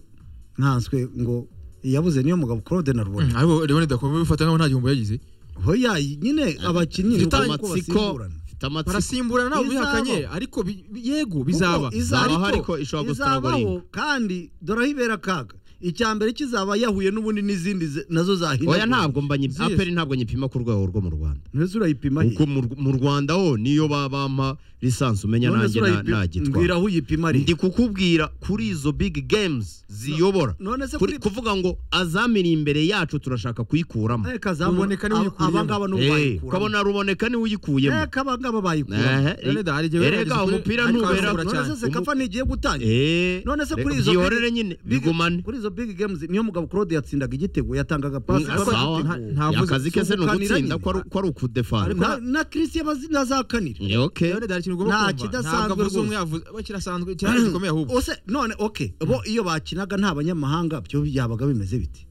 nkanswe ngo yabuze niyo mugabo claude na rubona Mm, ariko rero ndakomeye bifata nkaho nta gihombo yagize hoya nyine abakinnyi ni mfite uko- uko amatsiko basimburana. mfite amatsiko barasimburana ntabwo Bizaba. bihakanye ariko bi- bi- yego bizaba Kuko izaba Izabaho ariko ariko ishobora izabaho gustragolinga. kandi dore aho ibera akaga icya mbere kizaba yahuye n'ubundi n'izindi ze- nazo zahindagurika oya ntabwo mba nyi- Ziyesi. aperi ntabwo nyipima ku rwego rwo mu rwanda ntese urayipima he kuko mu Rw- mu rwanda ho niyo ba- bampa lisansi umenya None nanjye se na- urayipima- mbwira nagitwara aho uyipima ari ndi kukubwira kuri izo big games ziyobora none se Kuri- kuvuga ngo azamiri imbere yacu turashaka kuyikuramo Eh, kazamu- Ruboneka niwe aba- uyikuyemo. abangaba n'ubu Eh, bayikuramo. ukabona ruboneka niwe uyikuyemo Eka abangaba bayikuramo Ehe, Rene da, hari igihe biba erega bageze kuri- umupira ariko ntubera barazabura none se cyane. sekafa ntigiye gutangira Eh, none se reka kuri izo byihorere big- nyine big- bigumane kuri izo big games niyo mugabo claude yatsindaga igitego yatangaga pasi Mm, ariko Sawa. nta- nta- ntavuze- akazi ke se ni subukanira ugutsinda nyine. ko ari ko ari ukudefana na, na chris yabazi nazakanira Eh, okay rero hari ikintu ugomba Nta kumva kidasanzwe ntabwo avuze rwose. umwe yavuze we kirasanzwe kirahari gikomeye ahubwo ose none ok bo iyo bakinaga nta banyamahanga byo byabaga bimeze biti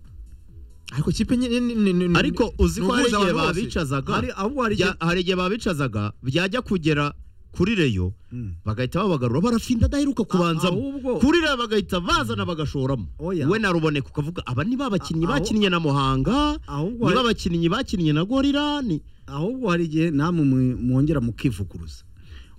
ariko kipe nyine ni- ni- ni- ni- ariko uzi ni ko hari uguhuza igihe abantu bose. babicazaga hari ahubwo hari bya- hari igihe babicazaga byajya kugera kuri reyo Mm. bagahita babagarura barafinda adaheruka kubanzamo ahubwo- kuri reyo bagahita bazana bagashoramo Oya. we naruboneka ukavuga aba ni babakinnyi Aho- bakinnye na muhanga ahubwo ni hari- babakinnyi bakinnye na gorira ni ahubwo hari igihe namwe mwe- mwongera mukivuguruza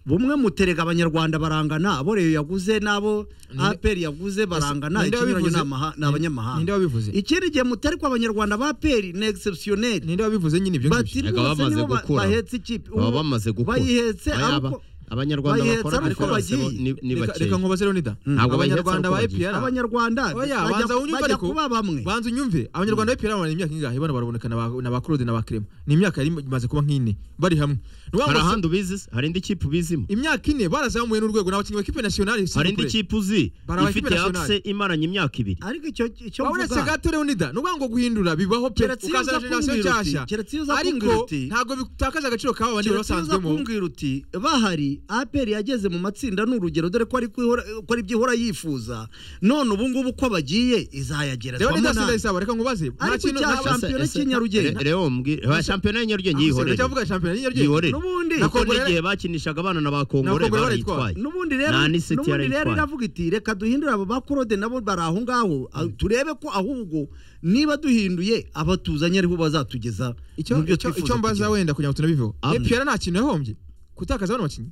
bumwe muterega abanyarwanda barangana abo reyo yaguze n'abo aperi yaguze barangana Ninde ikinyuranyo wabivuze? ni amaha- ni ninde abanyamahanga wabivuze ikindi gihe mutari ko abanyarwanda ba aperi ni exceptionnel ninde wabivuze nyine ibyo ngibyo bati Ega rwose bamaze nibo ba- gukura. bahetse ikipe baba bamaze gukura bayihetse Aya, aba- ariko abanyarwanda bayihetse bakora ari uko bose bo bagiye. ni- ni Reka- bakeya reka nkubaze rero nida Ntabwo bayihetse abanyarwanda ariko ba bagiye. EPR abanyarwanda Oya, bajya- banza unyumve bajya ariko. kuba bamwe banza unyumve abanyarwanda ba EPR barana imyaka ingahe bana baraboneka na ba- na ba Claude na ba Clement ni imyaka yari imaze kuba nk'ine bari hamwe Ni ukuvuga hari ngo ahandi ubizi se? hari indi kipe ubizimo imyaka ine barazamuye n'urwego ni abakinnyi ba ekipe nasiyonari hari indi kipe uzi Bari abakipe ifite akise nationale. imaranye imyaka ibiri ariko icyo icyo uretse mvuga gato rero nida ni ukuvuga ngo guhindura bibaho pe Keretse iyo ukaza uza generasiyo kumbwira uti- nshyashya keretse iyo uza kumbwira ariko uti- ntabwo bitakaza agaciro k'aba bandi Keretse uza basanzwemo kumbwira uti bahari aperi yageze mu matsinda ni urugero dore ko ari kwihora- ko ari ibyo ihora yifuza none ubu ngubu ko bagiye izayagera rero nida sinda nabi. isaba reka nkubaze nta Ariko kintu icya nta Champions- shampiyona Ese- ese- cy'inyarugenge. re- rero mbwira- ba- shampiyona y'inyarugenge kintu yihorere cyavuga shampiyona y'inyarugenge yihorere N'ubundi- kuko Nakongore- n'igihe bakinishaga abana na ba Na Kongore kongore barayitwaye n'ubundi rero nta n'iseti n'ubundi rero yarayitwaye. iravuga iti reka duhindure abo ba korode nabo bari aho ngaho aho turebe ko ahubwo niba duhinduye abatuzanye ariho bazatugeza icyo mu byo icyo- twifuza icyo mbaza kugira. wenda kugira ngo tunabiveho Am- EPR nta kintu yahombye gutakaza bano bakinnyi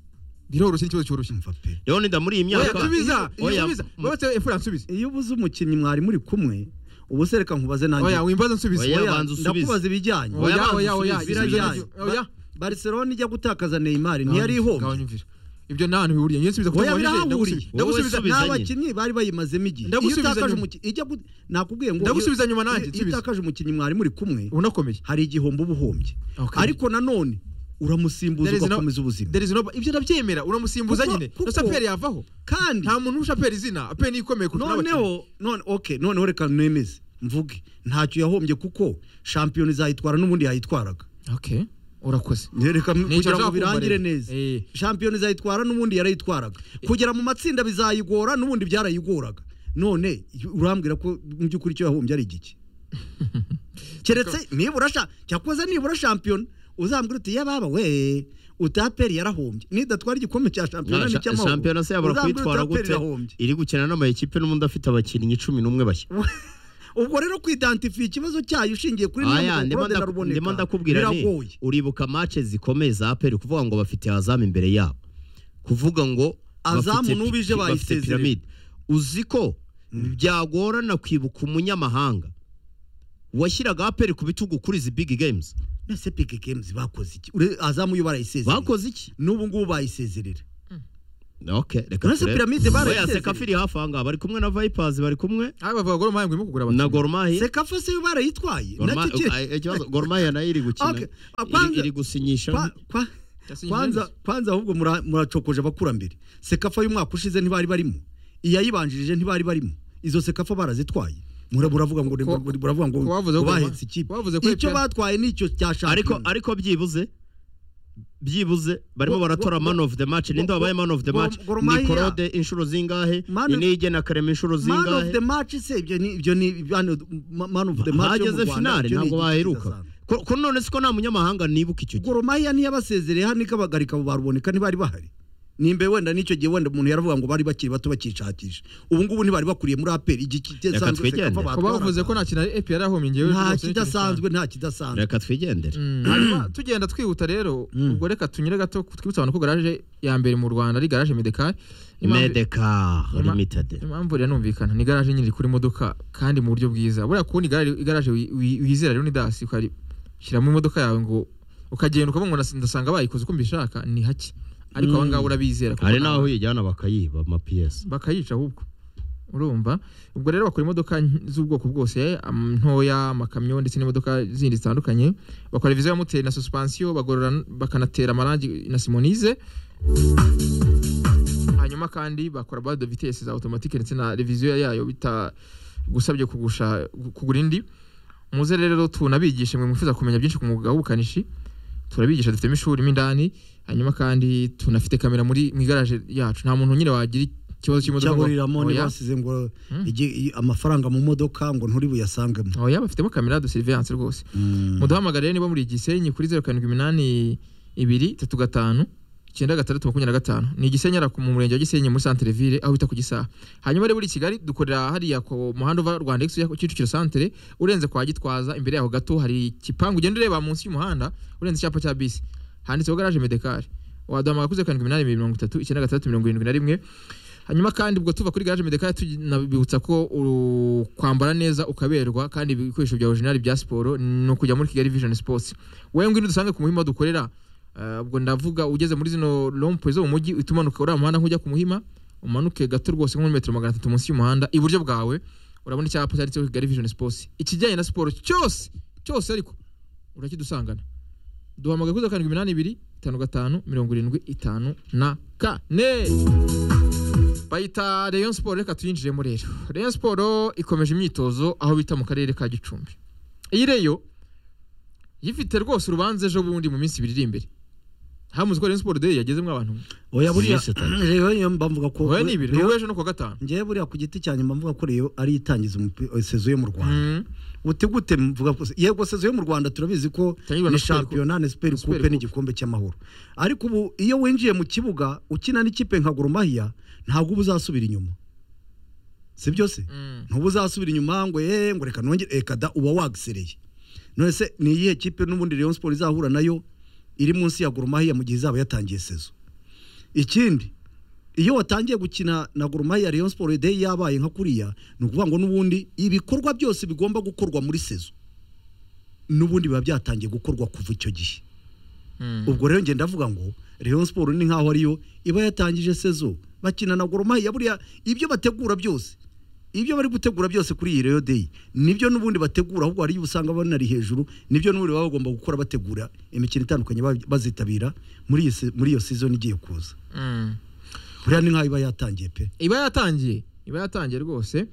biroroshye ni ikibazo cyoroshye Umva pe. rero nida muri iyi oya myaka subiza Oya, iyo subiza mu- babatse EPR nsubize iyo ubuze umukinnyi mwari muri kumwe ubu se reka nkubaze nanjye oya wimbaza nsubize Oya, oya banza usubize. ndakubaza ibijyanye Oya, oya banza oya oya usubize, ibyo birajyanye. ngibyo- oya barcelona ijya gutakaza neymar ntiyari Ngaho ihombye nyumvira. ibyo nta hantu bihuriye ngiye nsubiza kuko oya mubajije, birahahuriye ndagusubiza- Wowe ndagusubiza subiza ni nyine. abakinnyi bari bayimazemo igihe iyo Ndagusubiza utakaje nyuma. umukinnyi ijya gu- nakubwiye ngo Ndagusubiza nyuma nanjye, iyo nsubize. utakaje umukinnyi mwari muri kumwe ubona akomeye hari igihombo uba uhombye Okay. ariko nanone uramusimbuza There is no- ugakomeza ubuzima There is no- ibyo ndabyemera uramusimbuza Kuko- nyine kuko- ndetse aperi yavaho kandi nta muntu urusha aperi izina aperi niyo ikomeye kurusha n'abakinnyi noneho none ok noneho reka nemeze mvuge ntacyo yahombye kuko shampiyona izayitwara n'ubundi yayitwaraga okay urakoze Nicyo reka kugira ngo nshaka kumva birangire rero. neza Eh. shampiyona izayitwara n'ubundi yarayitwaraga kugera mu matsinda bizayigora n'ubundi byarayigoraga none urambwira ko mu by'ukuri icyo yahombye ari igiki keretse nibura sha- cyakoze nibura shampiyona uzambwira uti yababa we utaperi yarahombye nidatwara igikombe cya shampiyona Na- sha- n'icy'amahoro shampiyona se yabura uzambwira kuyitwara utaperi gute irahombye iri gukina n'amayikipe n'ubundi afite abakinnyi cumi n'umwe bashya ubwo rero kwidantifiya ikibazo cyayo ushingiye kuri aya ndimo nyiramugorode na ndaku- ruboneka ndimo ndakubwira ni biragoye uribuka match zikomeye za aperi kuvuga ngo bafite azamu imbere yabo kuvuga ngo Azamu bafite pi- n'ubije pi- bafite bayisezerera. pyramide. uzi ko byagorana kwibuka umunyamahanga washyiraga aperi ku bitugu kuri izi big games nese pike games bakoze iki Ure- azamu yo barayisezerera bakoze iki n'ubu ngubu bayisezerera okay reka nese turebe piramide oya barayisezerera sekafiri hafi aha ngaha bari kumwe na vipers bari kumwe aha bavuga goro mahanga urimo kugura na abakinnyi gormahi sekafa se yo barayitwaye nacyo kiri gormahi nayo iri gukina Okay. Ah, iri- kwanza- iri gusinyisha kwa- kwa- Yasinye kwanza Jimenez. kwanza ahubwo mura- muracokoje abakurambere sekafa y'umwaka ushize ntibari barimo iyayibanjirije ntibari barimo izo sekafa barazitwaye Mura- muravuga ngo Ko- muravuga ngo ko wavuze ko- bahetse ikipe ko wavuze ko icyo ipe- batwaye nicyo cya ariko shampiyona ariko byibuze byibuze barimo Bo- baratora bo- man of the match ninde bo- wabaye man of the bo- match Gor ni Mahia. korode inshuro zingahe Man ni of- nige na karema inshuro man of zingahe the match se ibyo ni ibyo ni hano, ma- man of the match yo mu hageze Rwanda, finale icyo ni ntabwo igice baheruka kidasanzwe. Ko- ko none siko nta munyamahanga nibuka icyo gihe goromaya niyo abasezereye hano ikabagarika abo baruboneka ntibari bahari nimbe wenda n'icyo gihe wenda umuntu yaravuga ngo bari bakiri bato bakishakisha ubu ngubu ntibari bakuriye muri aperi igihe kidasanzwe twigende. Sekafa ko bavuze batwaraga. ko nta kintu ari APR yahombye njyewe nta rwose kidasanzwe nta kidasanzwe reka twigendere Mm, hanyuma tugenda twihuta rero ubwo reka tunyure gato twibutse abantu ko garaje ya mbere mu rwanda ari garaje medekari medeka Ima- limited impamvu rero numvikana ni garaje nyine kuri modoka kandi mu buryo bwiza buriya kubona igare- igaraje wi- wi- wizera rero ni dasi ukari shyiramo imodoka yawe ngo ukagenda ukavuga ngo ndas- ndasanga bayikoze uko mbishaka ni hake ariko aba ngaba urabizera kuko hari ni n'aho abantu. uyijyana bakayiba amapiyesi bakayica ahubwo urumva ubwo rero bakora imodoka nk- z'ubwoko bwose am- ntoya amakamyo ndetse n'imodoka zindi zitandukanye bakora viziyo ya moteri na suspensiyo bagorora n- bakanatera amarangi na simonize hanyuma kandi bakora bade vitesse za automatique ndetse na reviziyo yayo bitagusabye kugusha kugura indi muze rero tunabigishe mwe mwifuza kumenya byinshi ku mwuga w'ubukanishi turabigisha dufitemo ishuri mo indani hanyuma kandi tunafite kamera muri mu igaraje yacu nta muntu nyine wagira ikibazo cy'imodoka ngo- cyaburiramo oya, ntibasize ngo igi- i- amafaranga mu modoka ngo nturi buyasangemo oya bafitemo kamera de surveillance rwose muduhamagare rero niba muri Gisenyi kuri zeru karindwi iminani ibiri tatu gatanu icyenda gatandatu makumyabiri na gatanu ni Gisenyi ariko mu murenge wa Gisenyi muri centre ville aho bita ku Gisaha hanyuma rero buri Kigali dukorera hariya ku muhanda uva Rwanda Ex ujya ku Kicukiro centre urenze kwa Gitwaza imbere yaho gato hari ikipangu ugenda ureba munsi y'umuhanda urenze icyapa cya bisi handitseho garage medekari waduhamagara kuri zeru karindwi iminani ibiri mirongo itatu icyenda gatandatu mirongo irindwi na rimwe hanyuma kandi ubwo tuva kuri garage medekari tunabibutsa ko u- kwambara neza ukaberwa kandi ibikoresho bya orijinali bya siporo ni ukujya muri kigali vision sports wowe ngwino dusange ku muhima dukorera Eh, ubwo ndavuga ugeze muri zino lompe zo mu mujyi uhita umanuka uriya muhanda nk'ujya ku muhima umanuke gato rwose nko muri metero magana atatu munsi y'umuhanda iburyo bwawe urabona icyapa cyanditseho kigali vision sports ikijyanye na siporo cyose cyose ariko urakidusangana duhamagaye kuri zeru karindwi iminani ibiri itanu gatanu mirongo irindwi itanu na kane bayita Rayon Sport reka tuyinjiremo rero Rayon Sport ikomeje imyitozo aho bita mu karere ka Gicumbi iyi Rayon yifite rwose urubanza ejo bundi mu minsi ibiri iri imbere hamuze ko Rayon Sport day yagezemo abantu oya buriya Yes, Tata. rero niyo mbavuga ko oya ni ibiri ni Rayon- uw'ejo no ku wa gatanu njyewe buriya ku giti cyanjye mbavuga ko rero ari itangiza umupi- sezo yo mu rwanda Mm. gute gute mvuga ko yego sezo yo mu rwanda turabizi ko Itangirwa na Super ni Coupe. shampiyona na super Super coupe Coupe. n'igikombe cy'amahoro ariko ubu iyo winjiye mu kibuga ukina n'ikipe nka goromahiya ntabwo uba uzasubira inyuma si byo se Mm. ntuba uzasubira inyuma ngo ye ngo reka nongere reka da uba wagisereye none se ni iyihe kipe n'ubundi Rayon Sport izahura nayo iri munsi ya Gormahiya mu gihe izaba yatangiye sezo ikindi iyo watangiye gukina na Gormahiya Rayon Sport day yabaye nka kuriya ni ukuvuga ngo n'ubundi ibikorwa byose bigomba gukorwa muri sezo n'ubundi biba byatangiye gukorwa kuva icyo gihe Mm. ubwo rero ngenda ndavuga ngo Rayon Sport ni nkaho ariyo iba yatangije sezo bakina na Goromaya buriya ibyo bategura byose ibyo bari gutegura byose kuri iyi Rayon Day nibyo n'ubundi bategura ahubwo hari usanga banari hejuru nibyo n'ubundi baba bagomba gukora bategura imikino itandukanye ba- bazitabira muri iyi se- muri iyo season igiye kuza Mm. buriya ni nkaho iba yatangiye pe iba yatangiye iba yatangiye rwose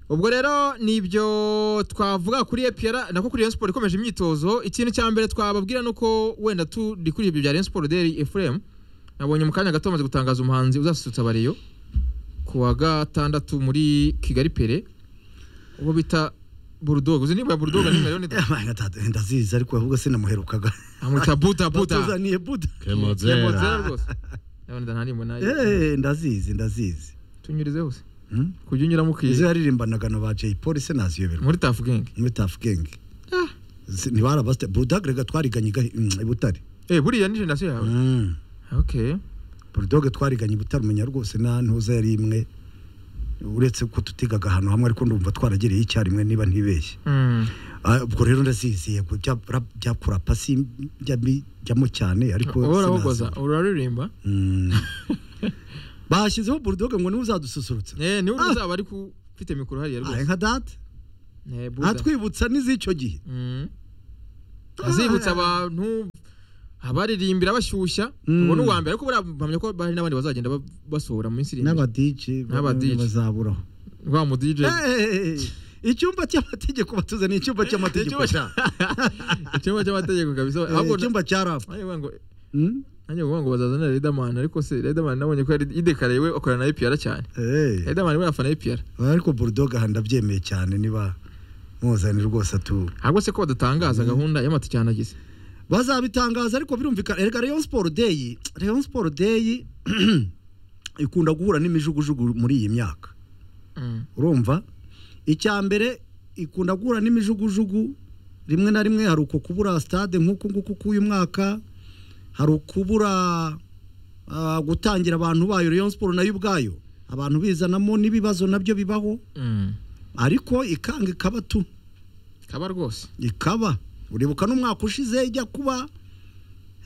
ubwo rero nibyo twavuga kuri EPR nako kuri Rayon Sport ikomeje imyitozo ikintu cya mbere twababwira ni uko wenda turi kuri ibyo bya Rayon Sport Daily Ephraim nabonye mu kanya gato bamaze gutangaza umuhanzi uzasutsa abariyo ku wa gatandatu muri Kigali Pere ubwo bita Bulldog uzi niba Bulldog nimba rero ni ndazizi ariko ahubwo sinamuherukaga amwita Buda Buda batuzaniye buda Kemozera rwose nabonye ndanarimbo nayo Eh, ndazizi ndazizi tunyurize hose kujya unyuramo izo ukiye yaririmbanaga na ba jay polisi ntaziyoberwa muri tafu genge muri tafu genge Ah. ntibarabasite burudoge reka twariganye i Gahi- mm, i butare eh buriya ni generasiyo yawe Mm. okay burudoge twariganye i butare umenya rwose nta ntuza yari imwe uretse ko tutigaga ahantu hamwe ariko ndumva twaragereye icyarimwe niba ntibeshye Mm. Ah, ubwo rero ndaziziye ko bya rap- bya kurapa sinjyamo cyane ariko wowe urahogoza sinazi. uraririmba Mm. bashyizeho burudoge ngo niwe uzadususurutsa eh niwe Ah. uzaba ariko ufite mikoro hariya Ah, rwose nka data eh buda atwibutsa n'iz'icyo gihe Mm. azibutsa abantu abaririmbira bashyushya Mm. ubu ni uwa mbere ariko buriya mpamya ko hari n'abandi bazagenda ba- basohora mu minsi iri imbere n'abadije N'aba DJ. bazaburaho rwa mu DJ icyumba cy'amategeko batuze ni icyumba cy'amategeko Icyumba cya- icyumba cy'amategeko kabisa Eh, ahubwo icyumba cya rapa nanjye vuga ngo nanjye vuga ngo bazazana Riderman ariko se Riderman nabonye ko yari idekaraye we akorana na APR cyane Riderman we afana APR ariko burudoge aha ndabyemeye cyane niba muzanye rwose atu ahubwo se ko badatangaza gahunda y'amatike yanagize bazabitangaza ariko birumvikana erega Rayon Sport Day Rayon Sport Day ikunda guhura n'imijugujugu muri iyi myaka Mm. urumva icya mbere ikunda guhura n'imijugujugu rimwe na rimwe hari uko kubura stade nk'uku nguku k'uyu mwaka hari ukubura ah, gutangira abantu bayo Rayon Sport nayo ubwayo abantu bizanamo n'ibibazo nabyo bibaho Mm. ariko ikanga ikaba tu kaba rwose ikaba uribuka n'umwaka ushize ijya kuba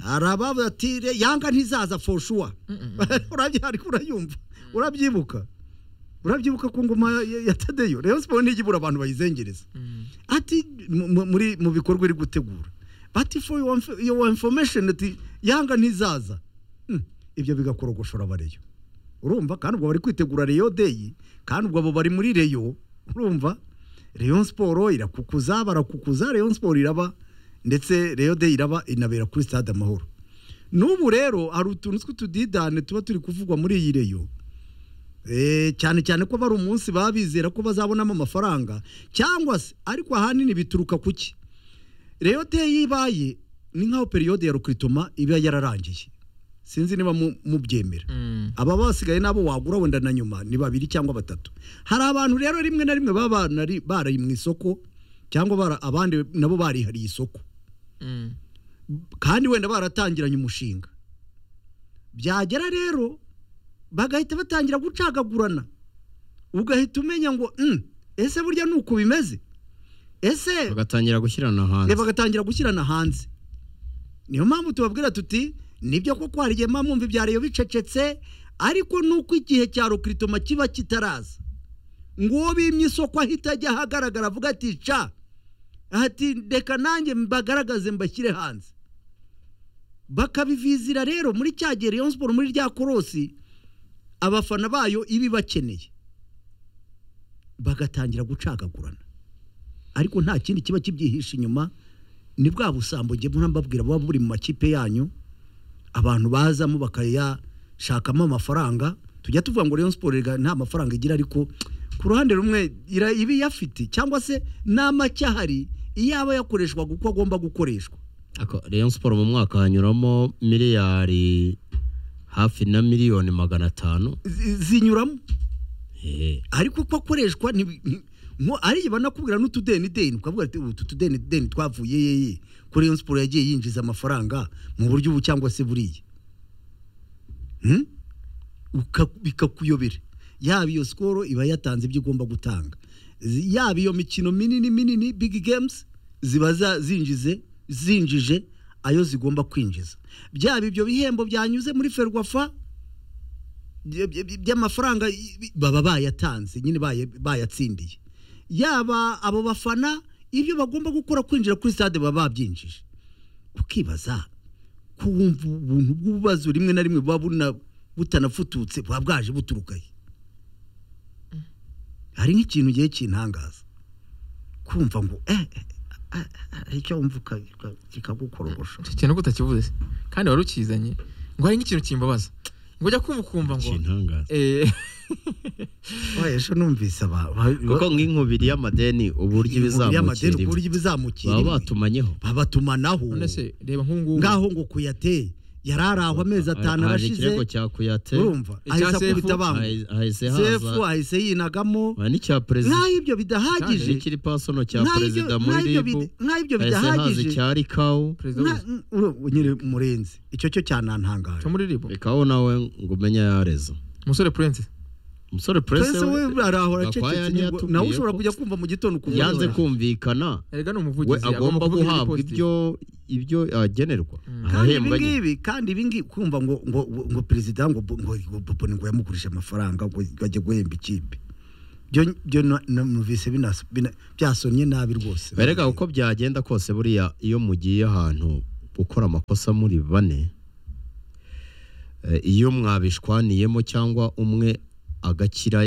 hari ababatire yanga ntizaza foshuwa urabye ariko urayumva urabyibuka urabyibuka ku ngoma ya- ya tadeyo rero siporo ntigibura abantu bayizengereza Mm. ati mu- mu- muri mu bikorwa iri gutegura bati for your, inf- your information ati yanga ntizaza Hmm, ibyo bigakorogoshora abareyo urumva kandi ubwo bari kwitegura reyo deyi kandi ubwo abo bari muri reyo urumva reyo siporo irakukuza barakukuza reyo siporo iraba ndetse reyo deyi iraba inabera kuri stade amahoro n'ubu rero hari utuntu tw'utudidane tuba turi kuvugwa muri iyi reyo Eh, cyane cyane ko bari umunsi baba bizera ko bazabonamo amafaranga cyangwa se ariko ahanini bituruka ku ki reyo deyi ibaye ni nk'aho periyode ya rukiritoma iba yararangiye sinzi niba mu- mubyemera Mm. aba basigaye n'abo wagura wenda na nyuma ni babiri cyangwa batatu hari abantu rero rimwe na rimwe baba banari- baraye mu isoko cyangwa bara- abandi nabo barihariye isoko Mm. kandi wenda baratangiranye umushinga byagera rero bagahita batangira gucagagurana ugahita umenya ngo "Mm, ese burya ni uku bimeze ese bagatangira gushyirana hanze reba bagatangira gushyirana hanze niyo mpamvu tubabwira tuti nibyo koko hari igihe muba mwumva ibya reyo bicecetse ariko nuko igihe cya rukiritoma kiba kitaraza ngo bimye isoko ahita ajya ahagaragara avuga ati ca ati reka nanjye mbagaragaze mbashyire hanze bakabivizira rero muri cya gihe reyo siporo muri rya korosi abafana bayo iba ibakeneye bagatangira gucagagurana ariko nta kindi kiba kibyihishe inyuma ni bwa busambo njye mpora mbabwira buba buri mu makipe yanyu abantu bazamo bakayashakamo amafaranga tujya tuvuga ngo Rayon Sport erega nta mafaranga igira ariko ku ruhande rumwe ira- iba iyafite cyangwa se nta make ahari iyo aba yakoreshwaga uko agomba gukoreshwa Ako- Rayon Sport mu mwaka hanyuramo miliyari hafi na miliyoni magana atanu zi- zinyuramo Hehe. ariko uko akoreshwa ntibi- nti- nko ariya banakubwira n'utudenideni ukavuga ati utu tudenideni twavuye yeye kuri Rayon Sport yagiye yinjiza amafaranga mu buryo ubu cyangwa se buriya Hmm? Uka- bikakuyobera yaba iyo sikoro iba yatanze ibyo ugomba gutanga Zi- yaba iyo mikino minini minini big games ziba za- zinjize zinjije ayo zigomba kwinjiza byaba ibyo bihembo byanyuze muri ferwafa by- by- by'amafaranga i- i- baba bayatanze nyine baye- bayatsindiye yaba abo bafana ibyo bagomba gukora kwinjira kuri stade baba babyinjije ukibaza kumva ubuntu bw'ububazo rimwe na rimwe buba buna- butanafututse buba bwaje buturuka he hari nk'ikintu gihe kintangaza kumva ngo eh eh, eh, hari icyo wumva uka- kikagukorogosha icyo kintu ko utakivuze se kandi wari ukizanye ngo hari nk'ikintu kimbabaza ngo ujya kumva ukumva ngo Kintangaza. eh Oya, ejo numvise aba- ba- kuko nk'inkubiri y'amadeni uburyo y'amadeni, ibizamukira uburyo ibizamukira baba imwe. batumanyeho babatumanaho none se reba nk'ubu ngubu ngaho ngo kuyate yari araho amezi atanu haje arashize ikirego cya kuyate urumva Icya ahise Sefu, akubita bangu hahe- hahise haza sefu ahise yinagamo Ah, n'icya perezida nk'aho ibyo bidahagije ikiri pasono cya nk'aho ibyo- perezida muri nk'aho ibyo ribu bida- nk'aho ibyo hahise haza bidahagije icya rikawu perezida w'ubuzi- nyine umurenzi icyo cyo cyanantangaje cyo muri ribu rikawu nawe ngo umenye yareza umusore purense umusore prince perezida we we arahora Gakwaya acecetse nibwo- ntiyatubwiye nawe ushobora ko- kujya kumva mu gitondo ukumva yanze arahora. kumvikana erega ni we umuvugizi agomba kuvuga guhabwa ibiri positive. ibyo ibyo agenerwa kandi arahembwa nyine ibingibi kandi ibingibi kumva ngo ngo ngo perezida ngo bo- ngo ngo Boboni ngo yamugurije amafaranga ngo ajye guhemba ikipe byo byo na- numvise binas- bina- byasomye nabi rwose berega uko byagenda kose buriya iyo mugiye ahantu gukora amakosa muri bane eh, iyo mwabishwaniyemo cyangwa umwe agakira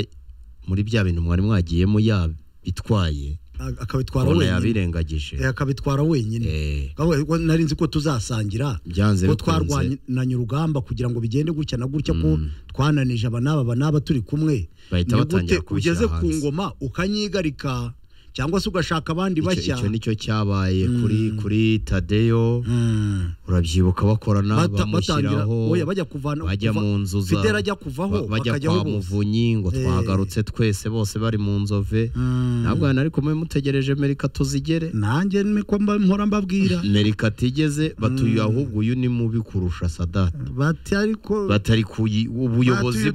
muri bya bintu mwari mwagiyemo yabitwaye A- akabitwara ubona wenyine yabirengagije Eh, akabitwara wenyine Eh, Ahubwo ariko nari nzi ko tuzasangira byanze ko bikunze twarwanye urugamba kugira ngo bigende gutya na gutya ko twananije aba n'aba aba n'aba turi kumwe Bahita Ni batangira gute kubishyira ugeze ku hanze. ngoma ukanyigarika cyangwa se ugashaka abandi icyo bashya icyo nicyo cyabaye kuri kuri tadeyo Mm. urabyibuka bakorana Bata- batangira bamushyiraho oya bajya kuvana bajya kuva- mu nzu za Fidele ajya kuvaho ba- bajya bakajyaho kwa bose. muvunyi ngo Eh. twagarutse twese bose bari mu nzove Mm. ntabwo hano ariko mube mutegereje merika tuzigere nanjye niko mba- mpora mbabwira merika atigeze batuye ahubwo uyu ni mubi kurusha sadata bati ariko batari ku yi- ubuyobozi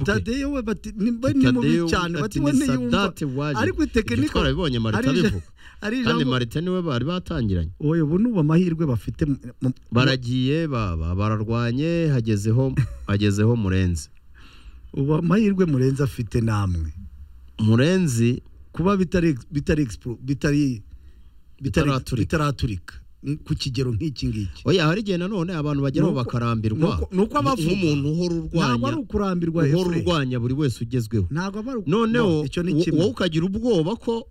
batuye bwe Tadeyo we bati ni mba ni mubi Tadeyo cyane ati bati ni we ntiyumva Sadate waje ariko ibyo tekiniko twarabibonye ari marita ija- abivuga ari kandi ijambo marita niwe bari batangiranye oya ubu nubu amahirwe bafite mu- mu- baragiye baba bararwanye hagezeho hagezeho murenzi ubu amahirwe murenze afite namwe murenzi kuba bitari bitari expo- bitari bitari Bitaraturika. bitaraturika ku kigero nk'iki ngiki oya hari igihe nanone abantu bageraho Nuko- bakarambirwa nuko- nuko abavuga. nk'umuntu uhora ntabwo urwanya ari ukurambirwa uhora Efraim. urwanya buri wese ugezweho ntabwo aba ari uku- noneho no, icyo ni wo- kimwe wowe ukagira ubwoba ko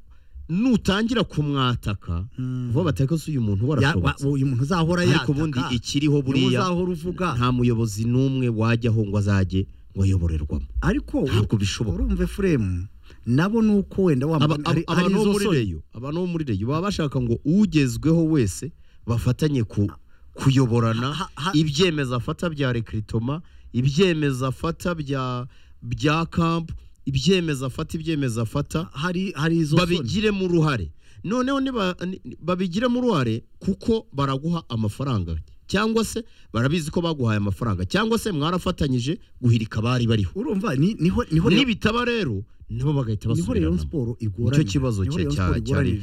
nutangira kumwataka Mm. vuba bateka se uyu muntu Ya- wa- warashobotse uyu muntu uzahora yataka ariko ubundi ikiriho niwe buriya uzahora uvuga nta muyobozi n'umwe wajyaho ngo azajye ngo ayoborerwamo ariko ntabwo bishoboka. urumva Efraim nabo ni uko wenda wa Aba- hari- aba- hari abantu bo izo muri soni. reyo abantu bo muri reyo baba bashaka ngo ugezweho wese bafatanye ku kuyoborana Ha- ha- ibyemezo afata bya rekritoma ibyemezo afata bya bya kampu ibyemezo afata ibyemezo afata hari hari izo soni. babigiremo uruhare noneho niba- ni- babigiremo uruhare kuko baraguha amafaranga cyangwa se barabizi ko baguhaye amafaranga cyangwa se mwarafatanyije guhirika abari bariho urumva ni- niho niho rero- nibitaba rero nabo bagahita niho rero basubiranamo siporo igora nicyo kibazo cya cya- cyari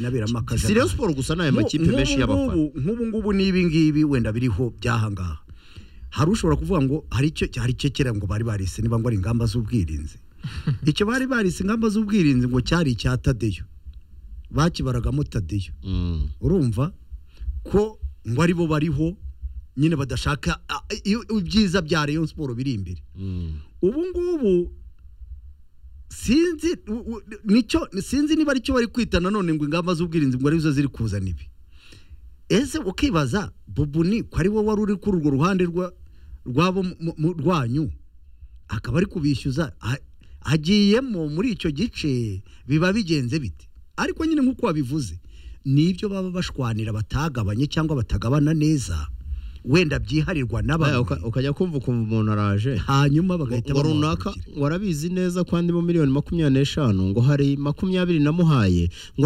si Rayon Sports gusa n'aya makipe menshi y'abafana nk'ubu ngubu n'ibi ngibi wenda biriho by'ahangaha hari ushobora kuvuga ngo hari icyo hari icyo kera ngo bari barise niba ngo ari ingamba z'ubwirinzi icyo bari barise ingamba z'ubwirinzi ngo cyari icya tadeyo bakibaragamo tadeyo Mm. urumva ko ngo aribo bariho nyine badashaka a- iyo- ibyiza bya Rayon Sport biri imbere Mm. ubu ngubu sinzi u- u- nicyo sinzi niba aricyo bari kwita nanone ngo ingamba z'ubwirinzi ngo arizo ziri kuzana ibi ese ukibaza bubuni ko ari wowe wari uri kuri urwo ruhande rwa- rwabo mu- mu- rwanyu akaba ari kubishyuza a- agiyemo muri icyo gice biba bigenze bite ariko nyine nk'uko wabivuze nibyo baba bashwanira batagabanye cyangwa batagabana neza wenda byiharirwa Baya, n'abantu uka- ukajya kumva ukumva umuntu araje hanyuma bagahita ngo runaka bamuhagurukira. warabizi neza ko andi mu miliyoni makumyabiri n'eshanu ngo hari makumyabiri namuhaye ngo